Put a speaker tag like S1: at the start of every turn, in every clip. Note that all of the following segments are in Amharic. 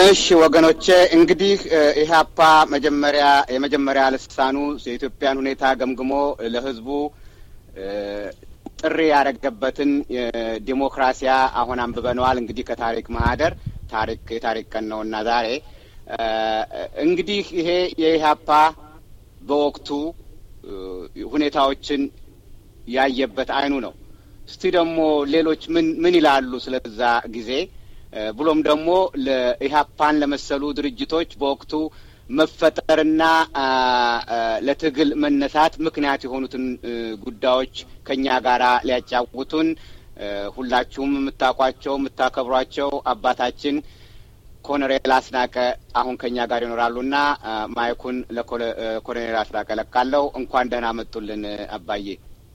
S1: እሺ ወገኖቼ እንግዲህ ኢህአፓ መጀመሪያ የመጀመሪያ ልሳኑ የኢትዮጵያን ሁኔታ ገምግሞ ለህዝቡ ጥሪ ያደረገበትን ዲሞክራሲያ አሁን አንብበነዋል። እንግዲህ ከታሪክ ማህደር ታሪክ የታሪክ ቀን ነውና ዛሬ እንግዲህ ይሄ የኢህአፓ በወቅቱ ሁኔታዎችን ያየበት አይኑ ነው። እስቲ ደግሞ ሌሎች ምን ምን ይላሉ ስለዛ ጊዜ ብሎም ደግሞ ለኢህአፓን ለመሰሉ ድርጅቶች በወቅቱ መፈጠርና ለትግል መነሳት ምክንያት የሆኑትን ጉዳዮች ከእኛ ጋር ሊያጫውቱን ሁላችሁም የምታውቋቸው የምታከብሯቸው አባታችን ኮሎኔል አስናቀ አሁን ከእኛ ጋር ይኖራሉና ማይኩን ለኮሎኔል አስናቀ ለቃለሁ። እንኳን ደህና መጡልን አባዬ።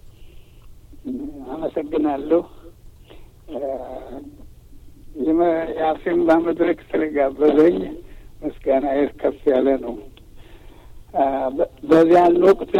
S2: አመሰግናለሁ። የአፍሪማ መድረክ ስለጋበዘኝ ምስጋና ከፍ ያለ ነው። በዚያን ወቅት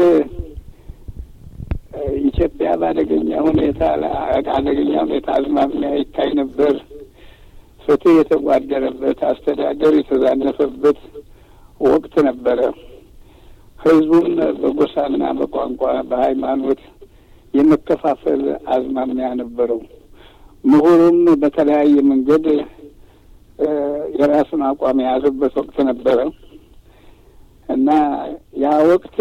S2: ኢትዮጵያ በአደገኛ ሁኔታ አደገኛ ሁኔታ አዝማሚያ ይታይ ነበር። ፍትህ የተጓደለበት፣ አስተዳደር የተዛነፈበት ወቅት ነበረ። ህዝቡም በጎሳና በቋንቋ በሃይማኖት የመከፋፈል አዝማሚያ ነበረው። ምሁሩም በተለያየ መንገድ የራሱን አቋም የያዘበት ወቅት ነበረ እና ያ ወቅት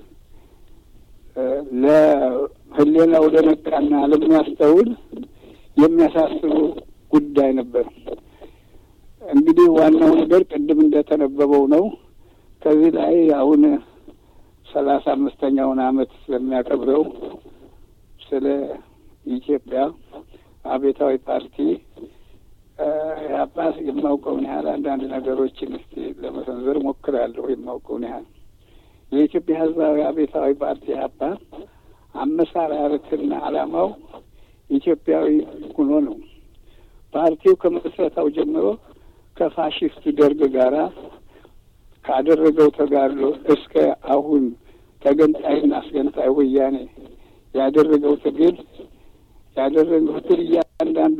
S2: ለህሌናው ለነቃና ለሚያስተውል የሚያሳስቡ ጉዳይ ነበር። እንግዲህ ዋናው ነገር ቅድም እንደተነበበው ነው። ከዚህ ላይ አሁን ሰላሳ አምስተኛውን አመት ስለሚያከብረው ስለ ኢትዮጵያ አብዮታዊ ፓርቲ ኢህአፓ የማውቀውን ያህል አንዳንድ ነገሮችን እስቲ ለመሰንዘር ሞክራለሁ። የማውቀውን ያህል የኢትዮጵያ ህዝባዊ አብዮታዊ ፓርቲ ኢህአፓ አመሰራረትና ዓላማው ኢትዮጵያዊ ሆኖ ነው። ፓርቲው ከምስረታው ጀምሮ ከፋሽስት ደርግ ጋራ ካደረገው ተጋድሎ እስከ አሁን ተገንጣይና አስገንጣይ ወያኔ ያደረገው ትግል ያደረገው ትግል እያንዳንዱ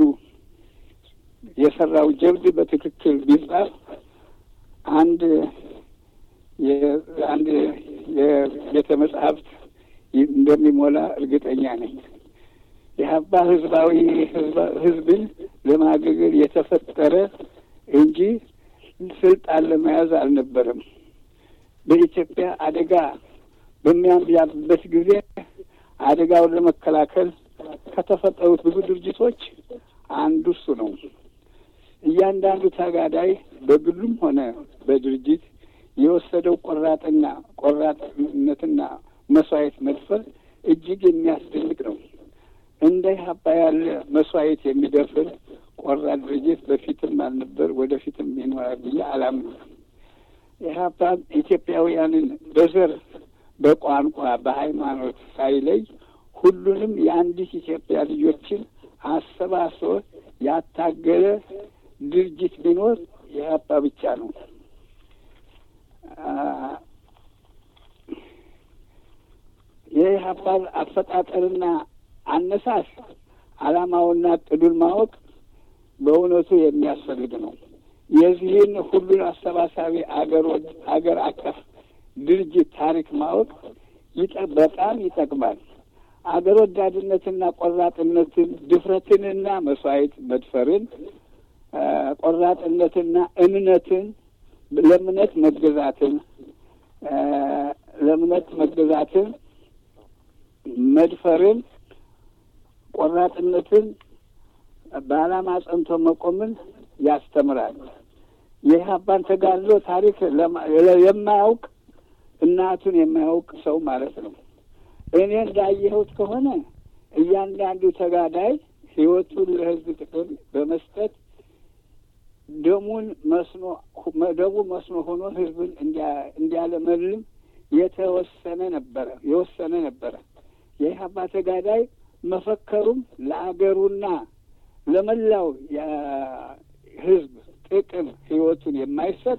S2: የሰራው ጀብድ በትክክል ቢጻፍ አንድ አንድ የቤተ መጽሐፍት እንደሚሞላ እርግጠኛ ነኝ። የሀባ ህዝባዊ ህዝብን ለማገልገል የተፈጠረ እንጂ ስልጣን ለመያዝ አልነበረም። በኢትዮጵያ አደጋ በሚያንዣብበት ጊዜ አደጋውን ለመከላከል ከተፈጠሩት ብዙ ድርጅቶች አንዱ እሱ ነው። እያንዳንዱ ተጋዳይ በግሉም ሆነ በድርጅት የወሰደው ቆራጥና ቆራጥነትና መስዋዕት መድፈር እጅግ የሚያስደንቅ ነው። እንደ ኢህአፓ ያለ መስዋዕት የሚደፍር ቆራጥ ድርጅት በፊትም አልነበር፣ ወደፊትም ይኖራል ብዬ አላምንም። ኢህአፓ ኢትዮጵያውያንን በዘር በቋንቋ፣ በሃይማኖት ሳይለይ ሁሉንም የአንዲት ኢትዮጵያ ልጆችን አሰባስቦ ያታገለ ድርጅት ቢኖር ኢህአፓ ብቻ ነው። የኢህአፓን አፈጣጠርና አነሳስ ዓላማውና እቅዱን ማወቅ በእውነቱ የሚያስፈልግ ነው። የዚህን ሁሉን አሰባሳቢ አገሮች አገር አቀፍ ድርጅት ታሪክ ማወቅ በጣም ይጠቅማል። አገር ወዳድነትና ቆራጥነትን፣ ድፍረትንና መስዋዕት መድፈርን፣ ቆራጥነትና እምነትን፣ ለእምነት መገዛትን ለእምነት መገዛትን፣ መድፈርን፣ ቆራጥነትን፣ በዓላማ ጸንቶ መቆምን ያስተምራል። የኢህአፓን ተጋድሎ ታሪክ የማያውቅ እናቱን የማያውቅ ሰው ማለት ነው። እኔ እንዳየሁት ከሆነ እያንዳንዱ ተጋዳይ ህይወቱን ለህዝብ ጥቅም በመስጠት ደሙን መስኖ ደሙ መስኖ ሆኖ ህዝብን እንዲያለመልም የተወሰነ ነበረ የወሰነ ነበረ። የኢህአፓ ተጋዳይ መፈከሩም ለአገሩና ለመላው ህዝብ ጥቅም ህይወቱን የማይሰጥ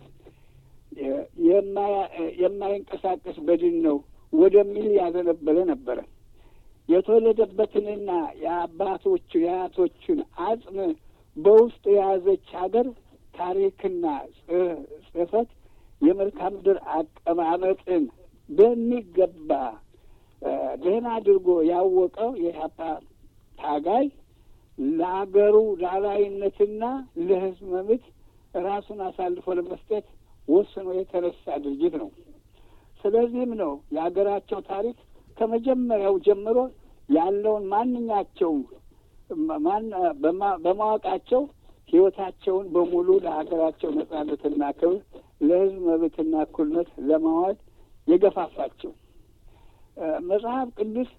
S2: የማይንቀሳቀስ በድን ነው ወደሚል ያዘነበለ ነበረ። የተወለደበትንና የአባቶቹ የአያቶቹን አጽም በውስጡ የያዘች ሀገር ታሪክና ጽሕፈት የመልክዓ ምድር አቀማመጥን በሚገባ ደህና አድርጎ ያወቀው የኢህአፓ ታጋይ ለሀገሩ ሉዓላዊነትና ለሕዝብ መብት ራሱን አሳልፎ ለመስጠት ወስኖ የተነሳ ድርጅት ነው። ስለዚህም ነው የሀገራቸው ታሪክ ከመጀመሪያው ጀምሮ ያለውን ማንኛቸው በማወቃቸው ሕይወታቸውን በሙሉ ለሀገራቸው ነጻነትና ክብር ለሕዝብ መብትና እኩልነት ለማዋል የገፋፋቸው። መጽሐፍ ቅዱስ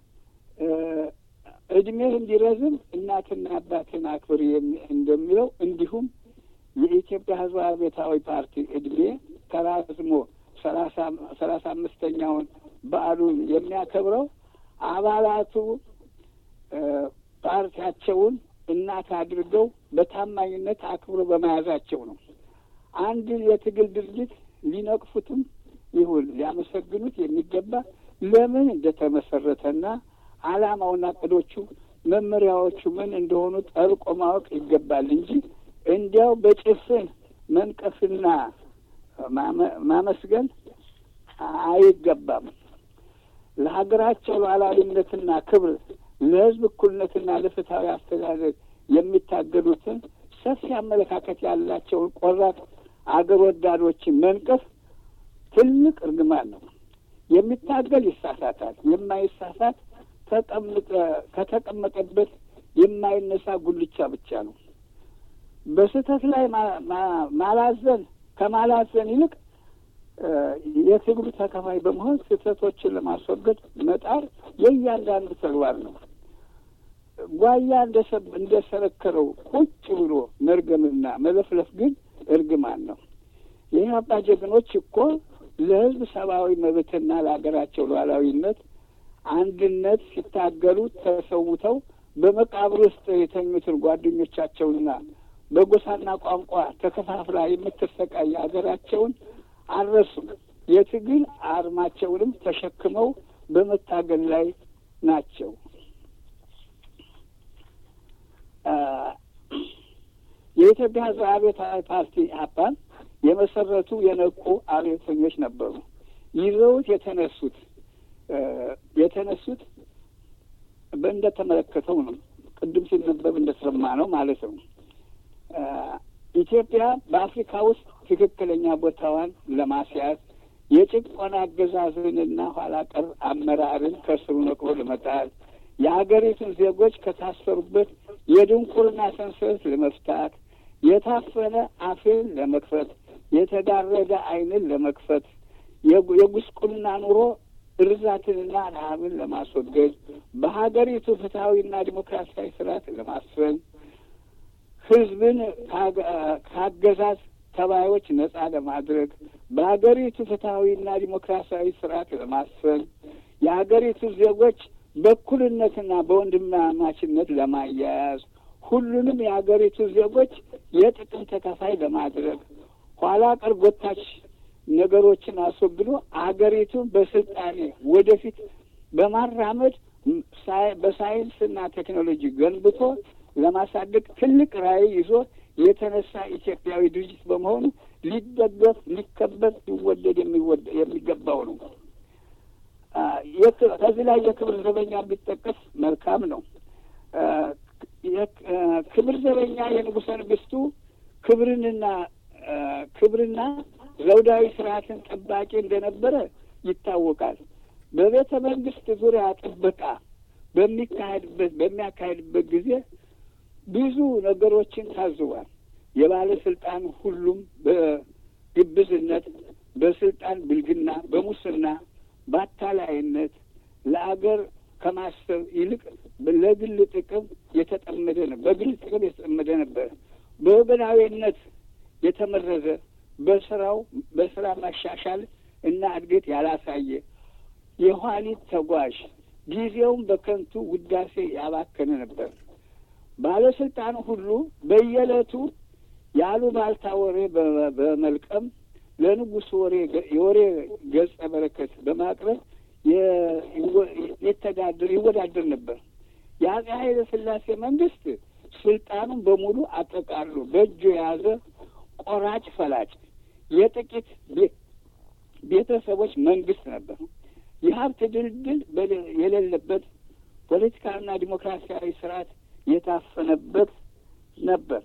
S2: እድሜህ እንዲረዝም እናትና አባትን አክብር እንደሚለው እንዲሁም የኢትዮጵያ ሕዝባዊ አብዮታዊ ፓርቲ እድሜ ተራዝሞ ሰላሳ አምስተኛውን በዓሉን የሚያከብረው አባላቱ ፓርቲያቸውን እናት አድርገው በታማኝነት አክብሮ በመያዛቸው ነው። አንድ የትግል ድርጅት ሊነቅፉትም ይሁን ሊያመሰግኑት የሚገባ ለምን እንደተመሰረተና ዓላማውና እቅዶቹ መመሪያዎቹ ምን እንደሆኑ ጠልቆ ማወቅ ይገባል እንጂ እንዲያው በጭፍን መንቀፍና ማመስገን አይገባም። ለሀገራቸው ሉዓላዊነትና ክብር ለሕዝብ እኩልነትና ለፍትሐዊ አስተዳደር የሚታገሉትን ሰፊ አመለካከት ያላቸውን ቆራጥ አገር ወዳዶችን መንቀፍ ትልቅ እርግማን ነው። የሚታገል ይሳሳታል። የማይሳሳት ተቀምጠ ከተቀመጠበት የማይነሳ ጉልቻ ብቻ ነው። በስህተት ላይ ማላዘን ከማላዘን ይልቅ የትግሉ ተካፋይ በመሆን ስህተቶችን ለማስወገድ መጣር የእያንዳንዱ ተግባር ነው። ጓያ እንደሰረከረው ቁጭ ብሎ መርገምና መለፍለፍ ግን እርግማን ነው። የኢህአፓ ጀግኖች እኮ ለሕዝብ ሰብአዊ መብትና ለሀገራቸው ሉዓላዊነት አንድነት ሲታገሉ ተሰውተው በመቃብር ውስጥ የተኙትን ጓደኞቻቸውንና በጎሳና ቋንቋ ተከፋፍላ የምትሰቃይ ሀገራቸውን አልረሱም። የትግል አርማቸውንም ተሸክመው በመታገል ላይ ናቸው። የኢትዮጵያ ሕዝብ አብዮታዊ ፓርቲ ኢህአፓን የመሰረቱ የነቁ አብዮተኞች ነበሩ። ይዘውት የተነሱት የተነሱት እንደተመለከተው ነው። ቅድም ሲነበብ እንደሰማ ነው ማለት ነው። ኢትዮጵያ በአፍሪካ ውስጥ ትክክለኛ ቦታዋን ለማስያዝ የጭቆና አገዛዝንና ኋላ ቀር አመራርን ከስሩ ነቅሎ ለመጣል የሀገሪቱን ዜጎች ከታሰሩበት የድንቁርና ሰንሰለት ለመፍታት የታፈነ አፍን ለመክፈት የተጋረደ ዓይንን ለመክፈት የጉስቁልና ኑሮ እርዛትንና ረሃብን ለማስወገድ በሀገሪቱ ፍትሐዊና ዲሞክራሲያዊ ስርዓት ለማስፈን ሕዝብን ከአገዛዝ ተባዮች ነጻ ለማድረግ በሀገሪቱ ፍትሐዊና ዲሞክራሲያዊ ስርዓት ለማስፈን የሀገሪቱ ዜጎች በእኩልነትና በወንድማማችነት ለማያያዝ ሁሉንም የሀገሪቱ ዜጎች የጥቅም ተካፋይ ለማድረግ ኋላ ቀር ጎታች ነገሮችን አስወግዶ አገሪቱን በስልጣኔ ወደፊት በማራመድ በሳይንስና ቴክኖሎጂ ገንብቶ ለማሳደግ ትልቅ ራዕይ ይዞ የተነሳ ኢትዮጵያዊ ድርጅት በመሆኑ ሊደገፍ፣ ሊከበር፣ ሊወደድ የሚገባው ነው። ከዚህ ላይ የክብር ዘበኛ ቢጠቀስ መልካም ነው። ክብር ዘበኛ የንጉሠ ነገሥቱ ክብርንና ክብርና ዘውዳዊ ስርዓትን ጠባቂ እንደነበረ ይታወቃል። በቤተ መንግስት ዙሪያ ጥበቃ በሚካሄድበት በሚያካሄድበት ጊዜ ብዙ ነገሮችን ታዝቧል። የባለስልጣን ሁሉም በግብዝነት፣ በስልጣን ብልግና፣ በሙስና፣ በአታላይነት ለአገር ከማሰብ ይልቅ ለግል ጥቅም የተጠመደ ነው። በግል ጥቅም የተጠመደ ነበር። በወገናዊነት የተመረዘ በስራው በስራ ማሻሻል እና እድገት ያላሳየ የኋሊት ተጓዥ ጊዜውን በከንቱ ውዳሴ ያባከነ ነበር። ባለስልጣኑ ሁሉ በየዕለቱ ያሉባልታ ወሬ በመልቀም ለንጉሥ ወሬ የወሬ ገጸ በረከት በማቅረብ የተዳድር ይወዳደር ነበር። የአጼ ኃይለ ሥላሴ መንግስት ስልጣኑን በሙሉ አጠቃሎ በእጁ የያዘ ቆራጭ ፈላጭ የጥቂት ቤተሰቦች መንግስት ነበር። የሀብት ድልድል የሌለበት ፖለቲካዊና ዲሞክራሲያዊ ስርዓት የታፈነበት ነበር።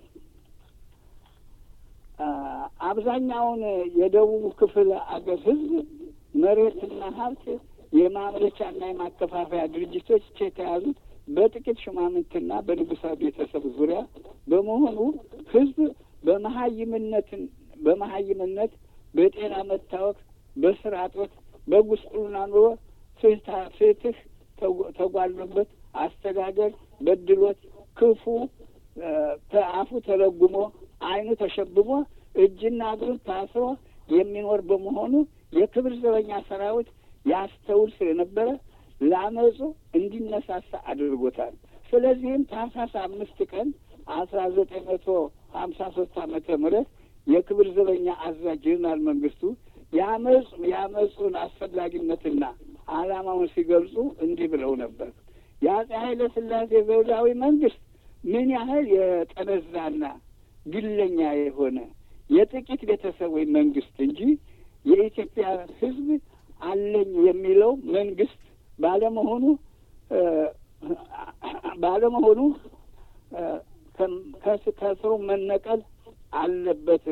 S2: አብዛኛውን የደቡብ ክፍል አገር ህዝብ መሬትና ሀብት የማምረቻና የማከፋፈያ ድርጅቶች የተያዙት በጥቂት ሹማምንትና በንጉሳዊ ቤተሰብ ዙሪያ በመሆኑ ህዝብ በመሀይምነትን በመሀይምነት በጤና መታወክ፣ በስራ እጦት፣ በጉስቁልና ኑሮ ፍትህ ተጓሎበት አስተዳደር በድሎት ክፉ አፉ ተለጉሞ ዓይኑ ተሸብቦ እጅና እግሩን ታስሮ የሚኖር በመሆኑ የክብር ዘበኛ ሰራዊት ያስተውል ስለነበረ ለአመፁ እንዲነሳሳ አድርጎታል። ስለዚህም ታህሳስ አምስት ቀን አስራ ዘጠኝ መቶ ሀምሳ ሶስት ዓመተ ምህረት የክብር ዘበኛ አዛዥ ጀነራል መንግስቱ የአመፁ የአመፁን አስፈላጊነትና ዓላማውን ሲገልጹ እንዲህ ብለው ነበር። የአፄ ኃይለ ሥላሴ ዘውዳዊ መንግስት ምን ያህል የጠነዛና ግለኛ የሆነ የጥቂት ቤተሰቦች መንግስት እንጂ የኢትዮጵያ ሕዝብ አለኝ የሚለው መንግስት ባለመሆኑ ባለመሆኑ ከስሩ መነቀል አለበት።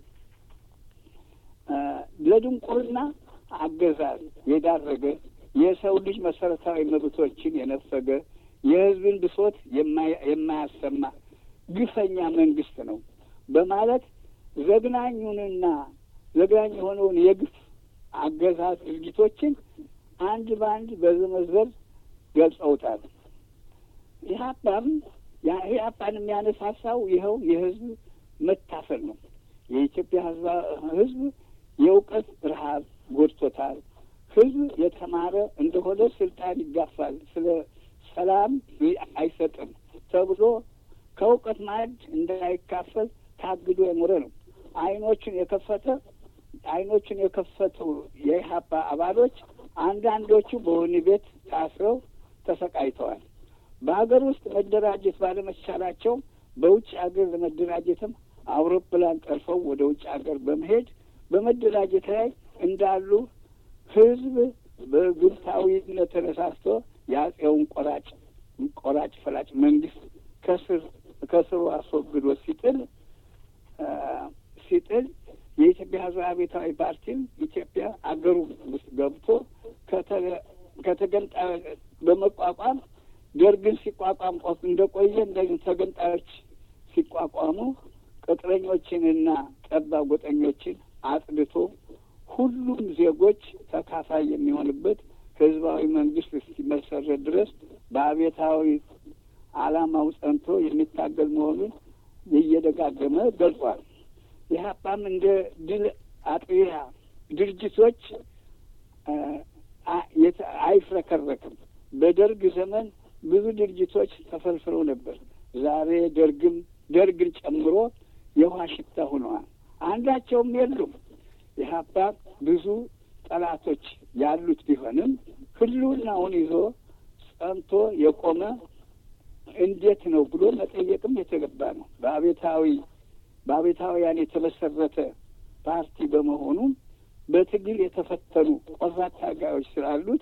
S2: ለድንቁርና አገዛዝ የዳረገ የሰው ልጅ መሰረታዊ መብቶችን የነፈገ የህዝብን ብሶት የማያሰማ ግፈኛ መንግስት ነው በማለት ዘግናኙንና ዘግናኝ የሆነውን የግፍ አገዛዝ ድርጊቶችን አንድ በአንድ በዘመዘር ገልጸውታል። ኢህአፓም ኢህአፓን የሚያነሳሳው ይኸው የህዝብ መታፈል ነው። የኢትዮጵያ ህዝብ የእውቀት ረሀብ ጎድቶታል። ህዝብ የተማረ እንደሆነ ስልጣን ይጋፋል፣ ስለ ሰላም አይሰጥም ተብሎ ከእውቀት ማዕድ እንዳይካፈል ታግዶ የኖረ ነው። አይኖቹን የከፈተ አይኖቹን የከፈቱ የኢህአፓ አባሎች አንዳንዶቹ በወህኒ ቤት ታስረው ተሰቃይተዋል። በሀገር ውስጥ መደራጀት ባለመቻላቸው በውጭ ሀገር ለመደራጀትም አውሮፕላን ጠልፈው ወደ ውጭ ሀገር በመሄድ በመደራጀት ላይ እንዳሉ ህዝብ በግብታዊነት ተነሳስቶ የአጼውን ቆራጭ ቆራጭ ፈላጭ መንግስት ከስር ከስሩ አስወግዶ ሲጥል ሲጥል የኢትዮጵያ ህዝብ አብዮታዊ ፓርቲም ኢትዮጵያ አገሩ ውስጥ ገብቶ ከተገንጣ በመቋቋም ደርግን ሲቋቋም ቆፍ እንደቆየ እንደ ተገንጣዮች ሲቋቋሙ ቅጥረኞችንና ጠባብ ጎጠኞችን አጽድቶ ሁሉም ዜጎች ተካፋይ የሚሆንበት ህዝባዊ መንግስት እስኪመሰረት ድረስ በአብዮታዊ ዓላማው ጸንቶ የሚታገል መሆኑን እየደጋገመ ገልጿል። ኢህአፓም እንደ ድል አጥቢያ ድርጅቶች አይፍረከረክም። በደርግ ዘመን ብዙ ድርጅቶች ተፈልፍለው ነበር። ዛሬ ደርግም ደርግን ጨምሮ የውሃ ሽታ ሆነዋል። አንዳቸውም የሉም። ኢህአፓ ብዙ ጠላቶች ያሉት ቢሆንም ህልውናውን ይዞ ጸንቶ የቆመ እንዴት ነው ብሎ መጠየቅም የተገባ ነው። በአቤታዊ በአቤታውያን የተመሰረተ ፓርቲ በመሆኑ በትግል የተፈተኑ ቆራጥ ታጋዮች ስላሉት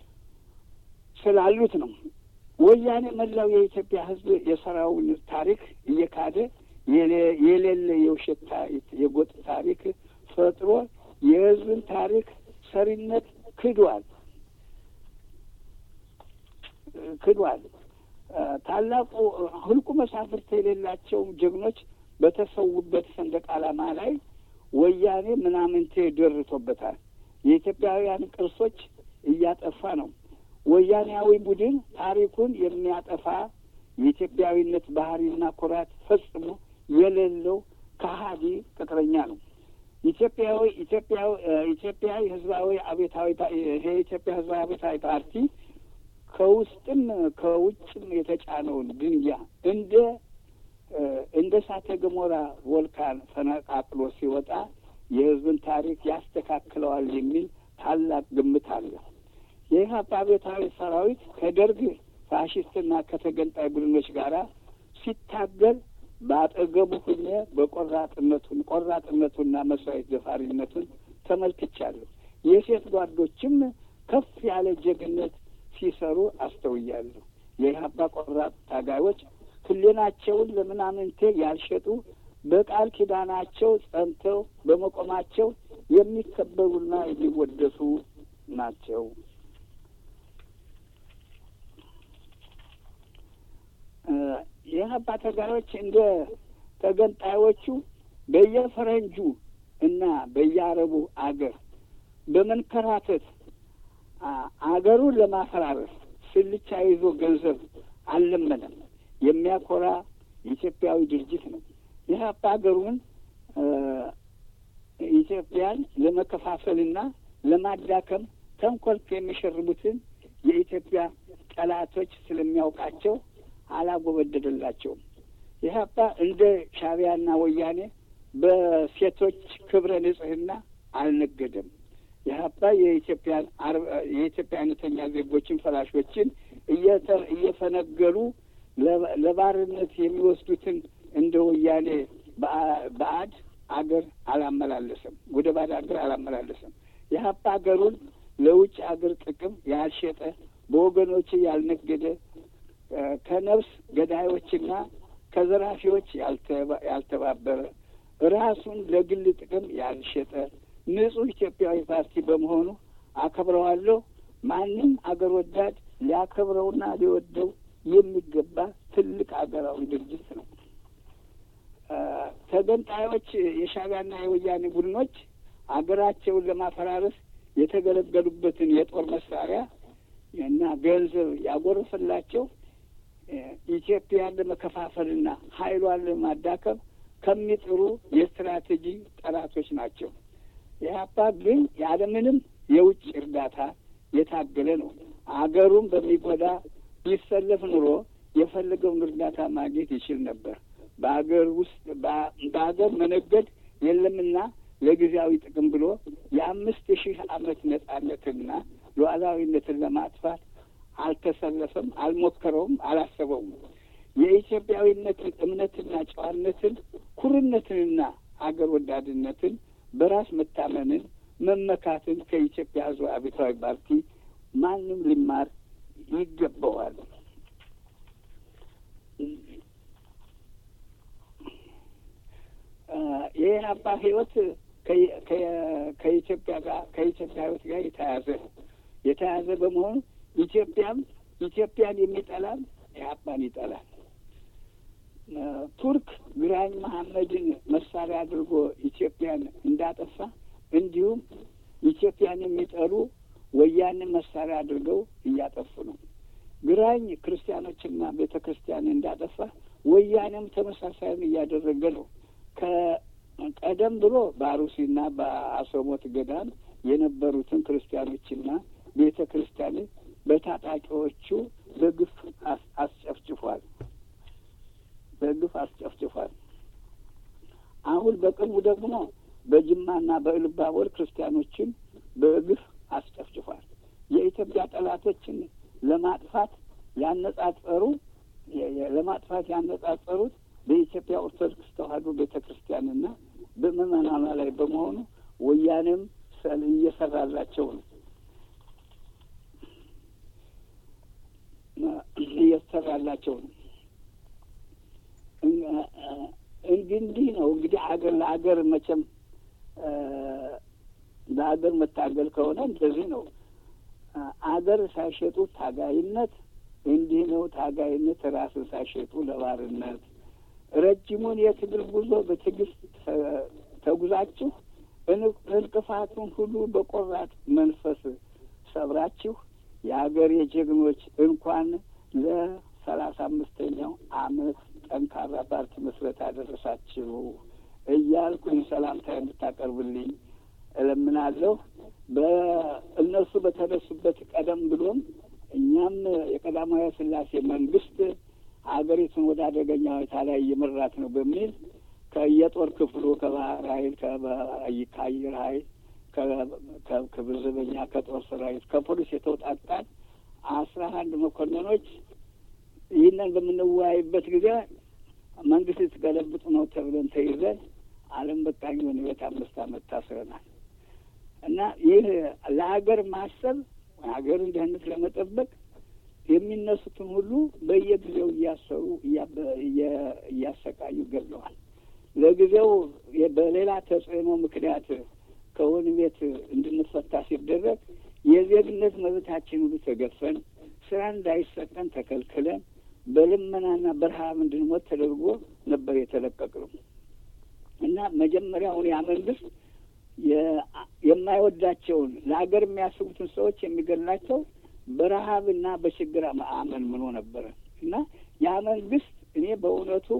S2: ስላሉት ነው። ወያኔ መላው የኢትዮጵያ ሕዝብ የሰራውን ታሪክ እየካደ የሌለ የውሸት የጎጥ ታሪክ ፈጥሮ የሕዝብን ታሪክ ሰሪነት ክዷል ክዷል። ታላቁ ህልቁ መሳፍርት የሌላቸው ጀግኖች በተሰዉበት ሰንደቅ ዓላማ ላይ ወያኔ ምናምንቴ ደርቶበታል። የኢትዮጵያውያን ቅርሶች እያጠፋ ነው። ወያኔያዊ ቡድን ታሪኩን የሚያጠፋ የኢትዮጵያዊነት ባህሪና ኩራት ፈጽሞ የሌለው ከሀዲ ቅጥረኛ ነው። ኢትዮጵያዊ ኢትዮጵያዊ ኢትዮጵያዊ ህዝባዊ አቤታዊ የኢትዮጵያ ህዝባዊ አቤታዊ ፓርቲ ከውስጥም ከውጭም የተጫነውን ድንጋይ እንደ እንደ እሳተ ገሞራ ቮልካን ፈነቃቅሎ ሲወጣ የህዝብን ታሪክ ያስተካክለዋል የሚል ታላቅ ግምት አለ። የኢህአፓ አብዮታዊ ሰራዊት ከደርግ ፋሽስትና ከተገንጣይ ቡድኖች ጋር ሲታገል በአጠገቡ ሁኜ በቆራጥነቱን ቆራጥነቱና መስዋዕት ደፋሪነቱን ተመልክቻለሁ። የሴት ጓዶችም ከፍ ያለ ጀግነት ሲሰሩ አስተውያለሁ። የኢህአፓ ቆራጥ ታጋዮች ሕሊናቸውን ለምናምንቴ ያልሸጡ በቃል ኪዳናቸው ጸንተው በመቆማቸው የሚከበሩና የሚወደሱ ናቸው። የኢህአፓ ታጋዮች እንደ ተገንጣዮቹ በየፈረንጁ እና በየአረቡ አገር በመንከራተት አገሩን ለማፈራረስ ስልቻ ይዞ ገንዘብ አልለመነም። የሚያኮራ ኢትዮጵያዊ ድርጅት ነው። ኢህአፓ ሀገሩን ኢትዮጵያን ለመከፋፈልና ለማዳከም ተንኮል የሚሸርቡትን የኢትዮጵያ ጠላቶች ስለሚያውቃቸው አላጎበደደላቸውም። ኢህአፓ እንደ ሻዕቢያና ወያኔ በሴቶች ክብረ ንጽህና አልነገደም። ኢህአፓ የኢትዮጵያን የኢትዮጵያ አይነተኛ ዜጎችን ፈላሾችን እየፈነገሉ ለባርነት የሚወስዱትን እንደ ወያኔ በአድ አገር አላመላለሰም። ወደ ባድ አገር አላመላለሰም። ኢህአፓ ሀገሩን ለውጭ አገር ጥቅም ያልሸጠ በወገኖች ያልነገደ ከነፍስ ገዳዮችና ከዘራፊዎች ያልተባበረ ራሱን ለግል ጥቅም ያልሸጠ ንጹሕ ኢትዮጵያዊ ፓርቲ በመሆኑ አከብረዋለሁ። ማንም አገር ወዳድ ሊያከብረውና ሊወደው የሚገባ ትልቅ አገራዊ ድርጅት ነው። ተገንጣዮች የሻዕቢያና የወያኔ ቡድኖች አገራቸውን ለማፈራረስ የተገለገሉበትን የጦር መሳሪያ እና ገንዘብ ያጎረፈላቸው ኢትዮጵያን ለመከፋፈልና ኃይሏን ለማዳከም ከሚጥሩ የስትራቴጂ ጠላቶች ናቸው። ኢህአፓ ግን ያለምንም የውጭ እርዳታ የታገለ ነው። አገሩን በሚጎዳ ቢሰለፍ ኑሮ የፈለገውን እርዳታ ማግኘት ይችል ነበር። በአገር ውስጥ በአገር መነገድ የለምና ለጊዜያዊ ጥቅም ብሎ የአምስት ሺህ ዓመት ነጻነትና ሉዓላዊነትን ለማጥፋት አልተሰለፈም፣ አልሞከረውም፣ አላሰበውም። የኢትዮጵያዊነትን እምነትና ጨዋነትን፣ ኩርነትንና አገር ወዳድነትን፣ በራስ መታመንን፣ መመካትን ከኢትዮጵያ ሕዝብ አብዮታዊ ፓርቲ ማንም ሊማር ይገባዋል። የኢህአፓ ህይወት ከኢትዮጵያ ጋር ከኢትዮጵያ ህይወት ጋር የተያዘ የተያዘ በመሆኑ ኢትዮጵያም ኢትዮጵያን የሚጠላም ኢህአፓን ይጠላል። ቱርክ ግራኝ መሐመድን መሳሪያ አድርጎ ኢትዮጵያን እንዳጠፋ እንዲሁም ኢትዮጵያን የሚጠሉ ወያንን መሳሪያ አድርገው እያጠፉ ነው። ግራኝ ክርስቲያኖችና ቤተ ክርስቲያን እንዳጠፋ ወያኔም ተመሳሳይም እያደረገ ነው። ከቀደም ብሎ በአሩሲና በአሶሞት ገዳም የነበሩትን ክርስቲያኖችና ቤተ ክርስቲያንን በታጣቂዎቹ በግፍ አስጨፍጭፏል። በግፍ አስጨፍጭፏል። አሁን በቅርቡ ደግሞ በጅማና በኢሉባቦር ክርስቲያኖችን በግፍ አስጨፍጭፏል። የኢትዮጵያ ጠላቶችን ለማጥፋት ያነጻጸሩ ለማጥፋት ያነጻጸሩት በኢትዮጵያ ኦርቶዶክስ ተዋሕዶ ቤተ ክርስቲያንና በምዕመናኗ ላይ በመሆኑ ወያኔም እየሰራላቸው ነው እየሰራላቸው ነው። እንዲህ ነው እንግዲህ አገር ለአገር መቼም ለአገር መታገል ከሆነ እንደዚህ ነው። አገር ሳይሸጡ ታጋይነት እንዲህ ነው። ታጋይነት ራስን ሳይሸጡ ለባርነት ረጅሙን የትግል ጉዞ በትዕግስት ተጉዛችሁ እንቅፋቱን ሁሉ በቆራጥ መንፈስ ሰብራችሁ የሀገር የጀግኖች እንኳን ለሰላሳ አምስተኛው ዓመት ጠንካራ ፓርቲ መስረት አደረሳችሁ እያልኩኝ ሰላምታ እንድታቀርብልኝ እለምናለሁ። በእነሱ በተነሱበት ቀደም ብሎም እኛም የቀዳማዊ ሥላሴ መንግስት ሀገሪቱን ወደ አደገኛ ሁኔታ ላይ እየመራት ነው በሚል ከየጦር ክፍሉ ከባህር ኃይል ከአየር ኃይል ከክብር ዘበኛ ከጦር ሰራዊት ከፖሊስ የተውጣጣን አስራ አንድ መኮንኖች ይህንን በምንወያይበት ጊዜ መንግስት ልትገለብጡ ነው ተብለን ተይዘን ዓለም በቃኝ ሆነ ቤት አምስት ዓመት ታስረናል። እና ይህ ለሀገር ማሰብ ሀገርን ደህንነት ለመጠበቅ የሚነሱትን ሁሉ በየጊዜው እያሰሩ እያሰቃዩ ገለዋል። ለጊዜው በሌላ ተጽዕኖ ምክንያት ከወህኒ ቤት እንድንፈታ ሲደረግ የዜግነት መብታችን ሁሉ ተገፈን ስራ እንዳይሰጠን ተከልክለን በልመናና በረሃብ እንድንሞት ተደርጎ ነበር የተለቀቅነው እና መጀመሪያውን ያ መንግስት የማይወዳቸውን ለሀገር የሚያስቡትን ሰዎች የሚገድላቸው በረሀብና በችግር አመንምኖ ነበረ እና ያ መንግስት እኔ በእውነቱ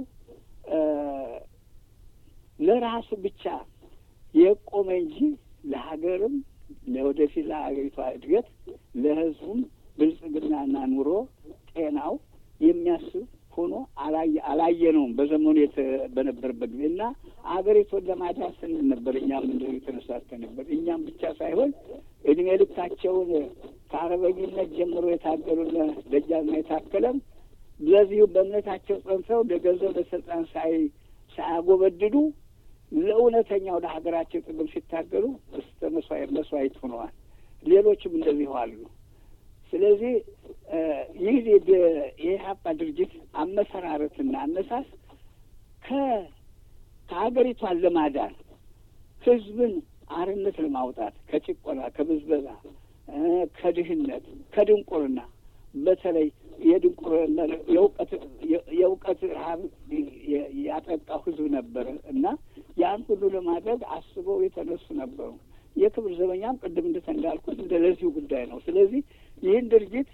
S2: ለራሱ ብቻ የቆመ እንጂ ለሀገርም ለወደፊት ለሀገሪቷ እድገት ለህዝቡም ብልጽግናና ኑሮ ጤናው የሚያስብ ሆኖ አላየነውም በዘመኑ በነበረበት ጊዜ እና አገሪቱን ለማዳን ስንል ነበር። እኛም እንደዚህ የተነሳስተን ነበር። እኛም ብቻ ሳይሆን እድሜ ልካቸውን ከአርበኝነት ጀምሮ የታገሉን ደጃዝማች የታከለም ለዚሁ በእምነታቸው ጸንተው ለገንዘብ ለስልጣን ሳይ ሳያጎበድዱ ለእውነተኛው ለሀገራቸው ጥቅም ሲታገሉ እስከ መስዋዕት ሆነዋል። ሌሎችም እንደዚሁ አሉ። ስለዚህ ይህ የኢህአፓ ድርጅት አመሰራረትና አነሳስ ከ ከሀገሪቷን ለማዳን ህዝብን አርነት ለማውጣት ከጭቆና፣ ከብዝበዛ፣ ከድህነት፣ ከድንቁርና በተለይ የድንቁርና የእውቀት የእውቀት ረሀብ ያጠቃው ህዝብ ነበረ እና ያን ሁሉ ለማድረግ አስበው የተነሱ ነበሩ። የክብር ዘበኛም ቅድም እንደተንዳልኩት እንደ ለዚሁ ጉዳይ ነው። ስለዚህ ይህን ድርጅት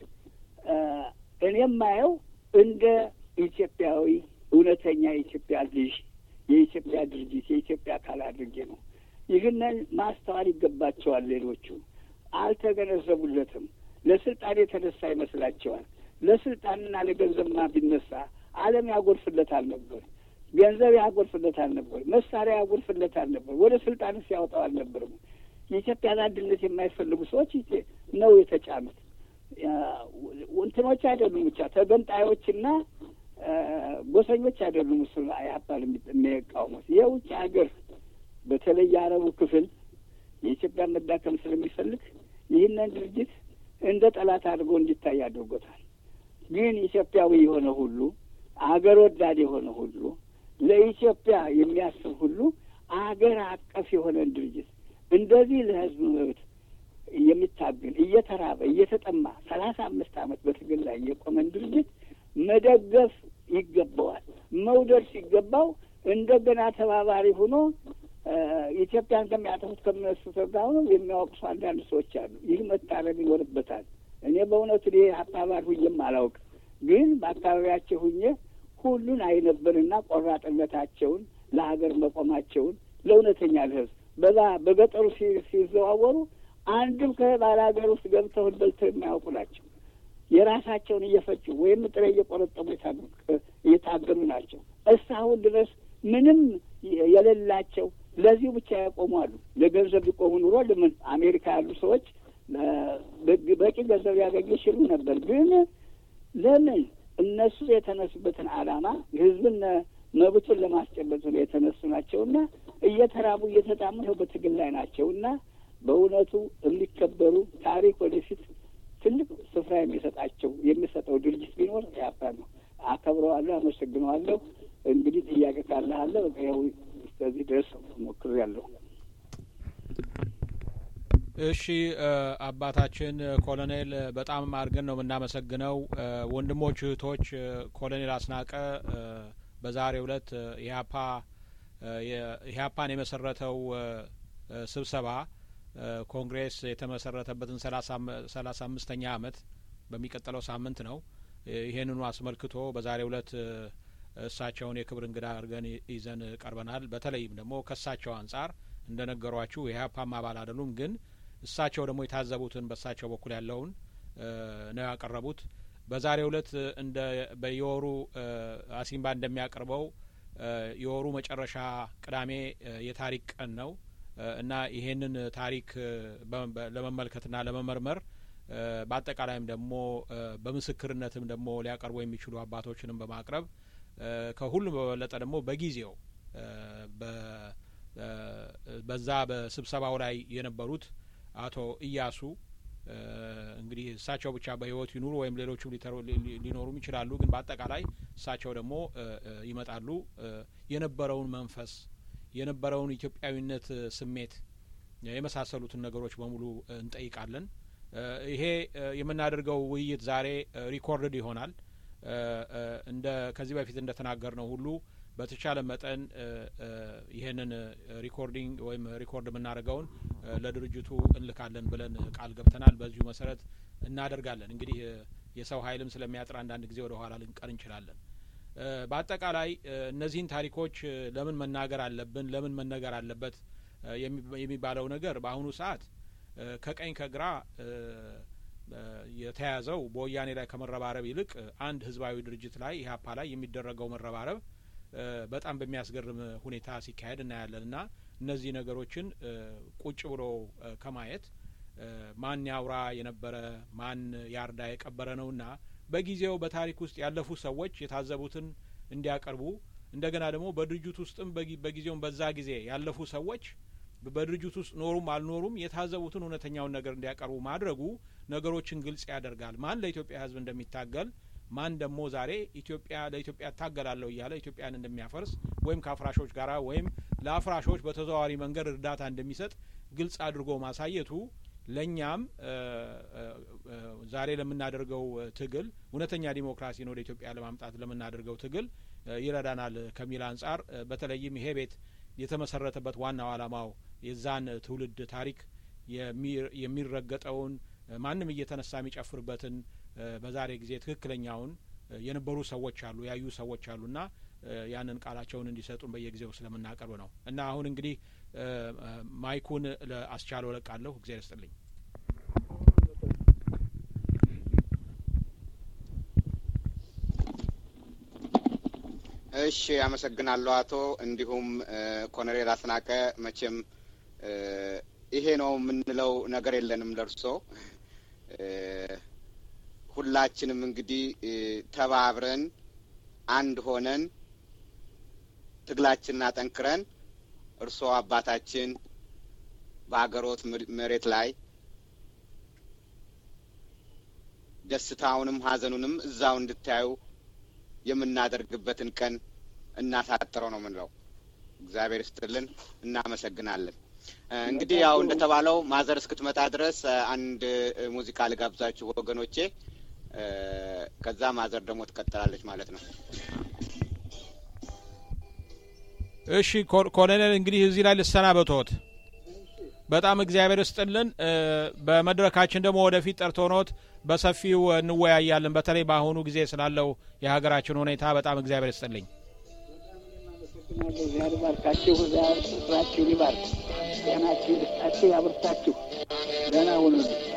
S2: እኔ የማየው እንደ ኢትዮጵያዊ እውነተኛ የኢትዮጵያ ልጅ የኢትዮጵያ ድርጅት የኢትዮጵያ አካል አድርጌ ነው። ይህንን ማስተዋል ይገባቸዋል። ሌሎቹ አልተገነዘቡለትም። ለስልጣን የተነሳ ይመስላቸዋል። ለስልጣንና ለገንዘብማ ቢነሳ ዓለም ያጎርፍለታል ነበር። ገንዘብ ያጎርፍለታል ነበር። መሳሪያ ያጎርፍለታል ነበር። ወደ ስልጣንስ ያወጣው አልነበርም። የኢትዮጵያን አንድነት የማይፈልጉ ሰዎች ነው የተጫኑት። እንትኖች አይደሉም ብቻ ተገንጣዮችና ጎሰኞች አይደሉም። እሱ ያባል የሚቃወሙት የውጭ ሀገር በተለይ የአረቡ ክፍል የኢትዮጵያን መዳከም ስለሚፈልግ ይህንን ድርጅት እንደ ጠላት አድርጎ እንዲታይ አድርጎታል። ግን ኢትዮጵያዊ የሆነ ሁሉ አገር ወዳድ የሆነ ሁሉ ለኢትዮጵያ የሚያስብ ሁሉ አገር አቀፍ የሆነን ድርጅት እንደዚህ ለሕዝብ መብት የሚታገል እየተራበ እየተጠማ ሰላሳ አምስት ዓመት በትግል ላይ የቆመን ድርጅት መደገፍ ይገባዋል። መውደድ ሲገባው እንደገና ተባባሪ ሆኖ ኢትዮጵያን ከሚያጠፉት ከሚነሱት ጋር ሆኖ የሚያወቅሱ አንዳንድ ሰዎች አሉ። ይህ መታረም ይኖርበታል። እኔ በእውነቱ ይሄ አባባል ሁኜም አላውቅም፣ ግን በአካባቢያቸው ሁኜ ሁሉን አይነበርና ቆራጥነታቸውን ለሀገር መቆማቸውን ለእውነተኛ ለህዝብ በዛ በገጠሩ ሲዘዋወሩ አንድም ከባለ ሀገር ውስጥ ገብተው በልተው የማያውቁ ናቸው። የራሳቸውን እየፈጩ ወይም ጥሬ እየቆረጠሙ እየታገሉ ናቸው። እስካሁን ድረስ ምንም የሌላቸው ለዚሁ ብቻ ያቆሙ አሉ። ለገንዘብ ቢቆሙ ኑሮ ለምን አሜሪካ ያሉ ሰዎች በቂ ገንዘብ ያገኙ ይችሉ ነበር። ግን ለምን እነሱ የተነሱበትን ዓላማ ህዝብን መብቱን ለማስጨበጥ ነው የተነሱ ናቸውና እየተራቡ እየተጣሙ ነው በትግል ላይ ናቸውና በእውነቱ የሚከበሩ ታሪክ ወደፊት ትልቅ ስፍራ የሚሰጣቸው የሚሰጠው ድርጅት ቢኖር ያፓ ነው። አከብረዋለሁ፣ አመሰግነዋለሁ። እንግዲህ ጥያቄ ካለህ አለ በቃ ያው እስከዚህ ድረስ ሞክሬያለሁ።
S3: እሺ አባታችን ኮሎኔል በጣም አድርገን ነው የምናመሰግነው። ወንድሞች እህቶች፣ ኮሎኔል አስናቀ በዛሬው ዕለት ኢህአፓ ኢህአፓን የመሰረተው ስብሰባ ኮንግሬስ የተመሰረተበትን ሰላሳ አምስተኛ አመት በሚቀጥለው ሳምንት ነው። ይህንኑ አስመልክቶ በዛሬው ዕለት እሳቸውን የክብር እንግዳ አድርገን ይዘን ቀርበናል። በተለይም ደግሞ ከእሳቸው አንጻር እንደ ነገሯችሁ የኢህአፓም አባል አይደሉም፣ ግን እሳቸው ደግሞ የታዘቡትን በእሳቸው በኩል ያለውን ነው ያቀረቡት። በዛሬው ዕለት እንደ በየወሩ አሲምባ እንደሚያቀርበው የወሩ መጨረሻ ቅዳሜ የታሪክ ቀን ነው እና ይሄንን ታሪክ ለመመልከትና ለመመርመር በአጠቃላይም ደግሞ በምስክርነትም ደግሞ ሊያቀርቡ የሚችሉ አባቶችንም በማቅረብ ከሁሉም በበለጠ ደግሞ በጊዜው በዛ በስብሰባው ላይ የነበሩት አቶ እያሱ እንግዲህ እሳቸው ብቻ በህይወት ይኑሩ ወይም ሌሎቹም ሊኖሩም ይችላሉ። ግን በአጠቃላይ እሳቸው ደግሞ ይመጣሉ። የነበረውን መንፈስ የነበረውን ኢትዮጵያዊነት ስሜት የመሳሰሉትን ነገሮች በሙሉ እንጠይቃለን። ይሄ የምናደርገው ውይይት ዛሬ ሪኮርድድ ይሆናል። እንደ ከዚህ በፊት እንደ ተናገር ነው ሁሉ በተቻለ መጠን ይህንን ሪኮርዲንግ ወይም ሪኮርድ የምናደርገውን ለድርጅቱ እንልካለን ብለን ቃል ገብተናል። በዚሁ መሰረት እናደርጋለን። እንግዲህ የሰው ኃይልም ስለሚያጥር አንዳንድ ጊዜ ወደ ኋላ ልንቀር እንችላለን። በአጠቃላይ እነዚህን ታሪኮች ለምን መናገር አለብን፣ ለምን መነገር አለበት የሚባለው ነገር በአሁኑ ሰዓት ከቀኝ ከግራ የተያዘው በወያኔ ላይ ከመረባረብ ይልቅ አንድ ህዝባዊ ድርጅት ላይ ኢህአፓ ላይ የሚደረገው መረባረብ በጣም በሚያስገርም ሁኔታ ሲካሄድ እናያለን እና እነዚህ ነገሮችን ቁጭ ብሎ ከማየት ማን ያውራ የነበረ ማን ያርዳ የቀበረ ነውና በጊዜው በታሪክ ውስጥ ያለፉ ሰዎች የታዘቡትን እንዲያቀርቡ እንደገና ደግሞ በድርጅት ውስጥም በጊዜውም በዛ ጊዜ ያለፉ ሰዎች በድርጅት ውስጥ ኖሩም አልኖሩም የታዘቡትን እውነተኛውን ነገር እንዲያቀርቡ ማድረጉ ነገሮችን ግልጽ ያደርጋል። ማን ለኢትዮጵያ ህዝብ እንደሚታገል ማን ደግሞ ዛሬ ኢትዮጵያ ለኢትዮጵያ እታገላለሁ እያለ ኢትዮጵያን እንደሚያፈርስ ወይም ከአፍራሾች ጋራ ወይም ለአፍራሾች በተዘዋዋሪ መንገድ እርዳታ እንደሚሰጥ ግልጽ አድርጎ ማሳየቱ ለእኛም ዛሬ ለምናደርገው ትግል እውነተኛ ዲሞክራሲን ወደ ኢትዮጵያ ለማምጣት ለምናደርገው ትግል ይረዳናል ከሚል አንጻር በተለይም ይሄ ቤት የተመሰረተበት ዋናው ዓላማው የዛን ትውልድ ታሪክ የሚረገጠውን ማንም እየተነሳ የሚጨፍርበትን በዛሬ ጊዜ ትክክለኛውን የነበሩ ሰዎች አሉ ያዩ ሰዎች አሉና ያንን ቃላቸውን እንዲሰጡን በየጊዜው ስለምናቀርብ ነው እና አሁን እንግዲህ ማይኩን ለአስቻለው እለቃለሁ። እግዚአብሔር ይስጥልኝ።
S1: እሺ፣ አመሰግናለሁ አቶ እንዲሁም ኮሎኔል አስናቀ መቼም ይሄ ነው የምንለው ነገር የለንም ለርሶ ሁላችንም እንግዲህ ተባብረን አንድ ሆነን ትግላችንን አጠንክረን እርስዎ አባታችን በሀገሮት መሬት ላይ ደስታውንም ሀዘኑንም እዛው እንድታዩ የምናደርግበትን ቀን እናሳጥረው ነው የምንለው። እግዚአብሔር ይስጥልን፣ እናመሰግናለን። እንግዲህ ያው እንደተባለው ማዘር እስክትመጣ ድረስ አንድ ሙዚቃ ልጋብዛችሁ ወገኖቼ። ከዛ ማዘር ደግሞ ትቀጥላለች ማለት ነው።
S3: እሺ ኮሎኔል፣ እንግዲህ እዚህ ላይ ልሰናበቶት። በጣም እግዚአብሔር ይስጥልን። በመድረካችን ደግሞ ወደፊት ጠርቶኖት በሰፊው እንወያያለን። በተለይ በአሁኑ ጊዜ ስላለው የሀገራችን ሁኔታ በጣም እግዚአብሔር ይስጥልኝ።
S2: እግዚአብሔር ይባርካችሁ። እግዚአብሔር ስራችሁን ይባርክ። ጤናችሁን ይስጣችሁ፣ ያብርታችሁ። ደህና ሁኑ።